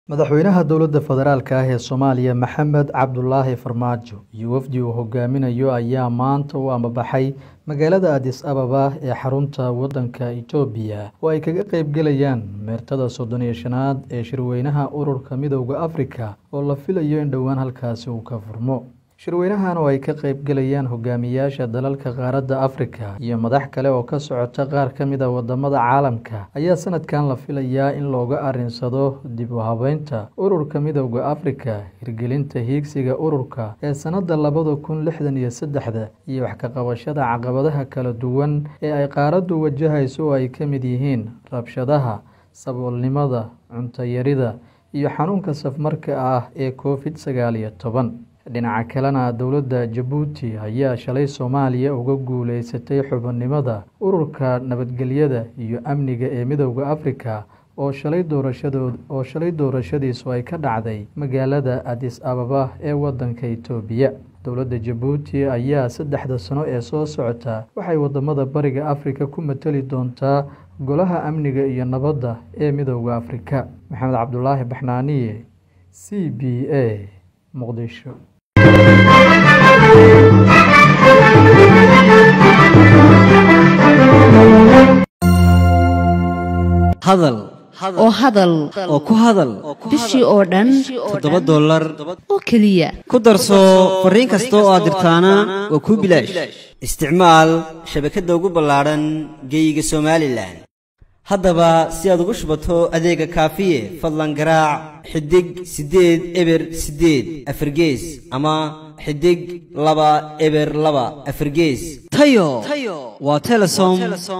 madaxweynaha dowladda federaalk ah ee soomaaliya maxamed cabdulaahi farmaajo iyo wafdi uu hogaaminayo ayaa maanta u ambabaxay magaalada adis ababa ee xarunta waddanka itoobiya oo ay kaga qeybgelayaan meertada soddon iyo shanaad ee shirweynaha ururka midowda afrika oo la filayo in dhowaan halkaasi uu ka furmo shirweynahan oo ay ka qeybgelayaan hogaamiyaasha dalalka qaaradda afrika iyo madax kale oo ka socota qaar ka mid a wadamada caalamka ayaa sanadkan la filayaa in looga arinsado dib u habeynta ururka midowda afrika hirgelinta hiigsiga ururka ee sanada labada kun lixdan iyo saddexda iyo wax ka qabashada caqabadaha kala duwan ee ay qaaraddu wajahayso oo ay ka mid yihiin rabshadaha saboolnimada cuntayarida iyo xanuunka safmarka ah ee covid sagaal iyo toban dhinaca kalena dowladda jabuuti ayaa shalay soomaaliya uga guuleysatay xubinimada ururka nabadgelyada iyo amniga ee midowda afrika oo shalay doorashadood oo shalay doorashadiisu ay ka dhacday magaalada adis ababa ee waddanka itoobiya dowladda jabuuti ayaa saddexda sano ee soo socota waxay wadamada bariga afrika ku matali doontaa golaha amniga iyo nabadda ee midowda afrika maxamed cabdulaahi baxnaaniye c b a muqdisho hadal oo hadal oo ku hadal bishii oo dhan toddoba dollar oo keliya ku darso fariin kasta oo aad dirtaana waa kuu bilaash isticmaal shabakadda ugu ballaadhan geeyiga somalilan haddaba si aad ugu shubato adeega kaafiye fadlan garaac xidig siddeed eber siddeed afargees ama xidig laba eber laba afargees tayo waa telesom